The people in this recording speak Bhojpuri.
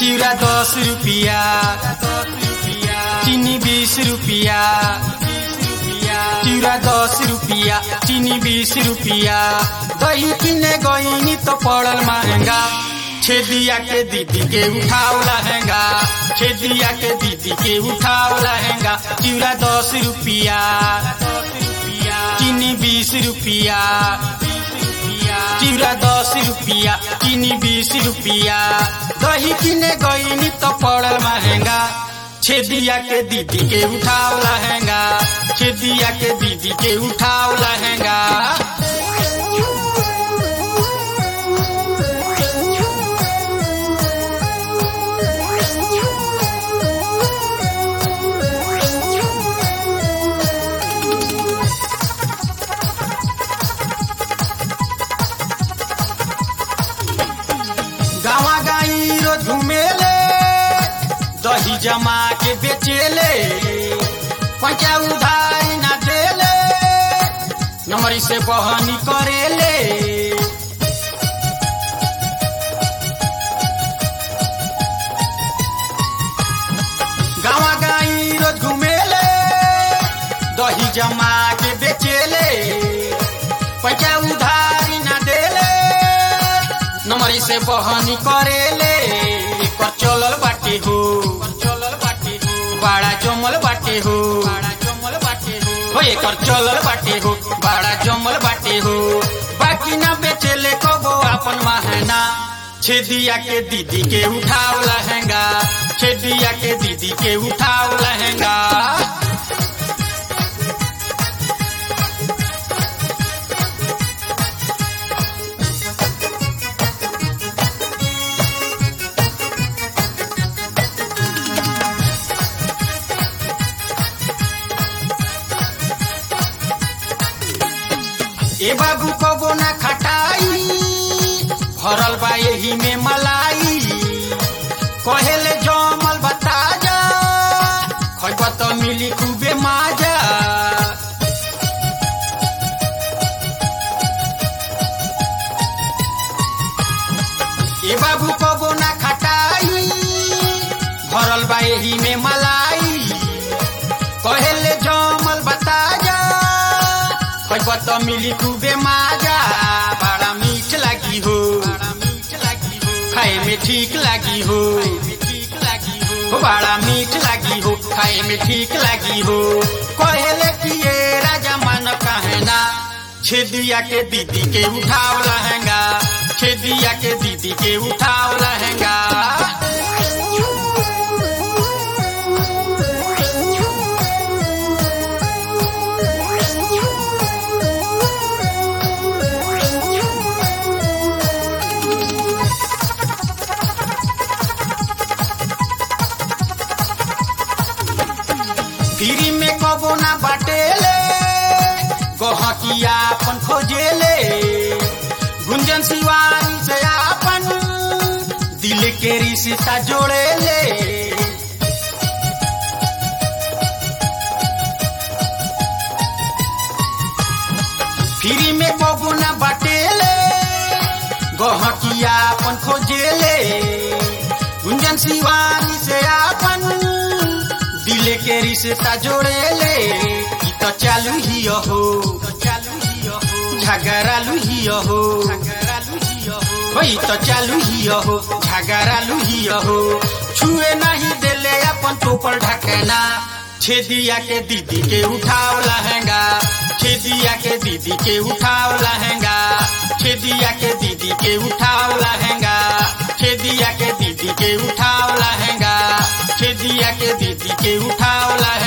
चिउरा दस रुपिया चिनी बीस रुपिया चिउरा दस रुपिया चिनी बीस रुपिया दही किने गईनी तो पड़ल महंगा छेदिया के दीदी के उठाओ लहंगा छेदिया के दीदी के उठाओ लहंगा चिउरा दस रुपिया चीनी बीस रुपिया चिउरा दस रुपिया चीनी बीस रुपिया दही किने गईनी तो पड़ल महंगा छेदिया के दीदी के उठाओ लहंगा छेदिया के दीदी के उठाओ लहंगा गावा गाई रो झुमेले दही जमा के बेचेले पैसा उधारी ना देले नमरी से बहनी करेले गावा गाई रो झुमेले दही जमा के बेचेले पैसा उधारी ना देले नमरी से बहनी करेले एकर चलल बाटे हो चलल बाटे हो बड़ा जमल बाटे हो बड़ा जमल बाटे हो हो एकर चलल बाटे हो बड़ा जमल बाटे हो बाकी ना बेचेले कबो अपन महना छेदिया के दीदी के उठाओ लहंगा छेदिया के दीदी के उठाओ लहंगा ए बाबू कबो ना खटाई भरल बा एही में मलाई कहेले जमल बता जा खैब त मिली खूबे माजा ए बाबू कबो ना खटाई भरल बा एही में मलाई कहेले जमल बता जा खैब त मिली खूबे माजा बड़ा मीठ लागी हो खाए में ठीक लागी हो हो बड़ा मीठ लागी हो खाए में ठीक लागी हो कहेले कि ये राजा मन कहना छेदिया के दीदी के उठाओ लहंगा छेदिया के दीदी के उठाओ लहंगा फ्री में कबो ना बाटेले गहकिया अपन खोजेले गुंजन शिवानी से अपन दिल के रिश्ता जोड़ेले फ्री में कबो ना बाटेले गहकिया अपन खोजेले गुंजन शिवानी से अपन दिल के रिश्ता जोड़ेले ई तो चालू ही हो झगड़ालू ही हो वही तो चालू ही हो झगड़ालू ही हो छुए नहीं देले अपन टोपल ढकना छेदिया के दीदी के उठाओ लहंगा छेदिया के दीदी के उठाओ लहंगा छेदिया के दीदी के उठाओ लहंगा छेदिया के दीदी के उठाओ लहंगा छेदिया के दीदी के उठाओ लहंगा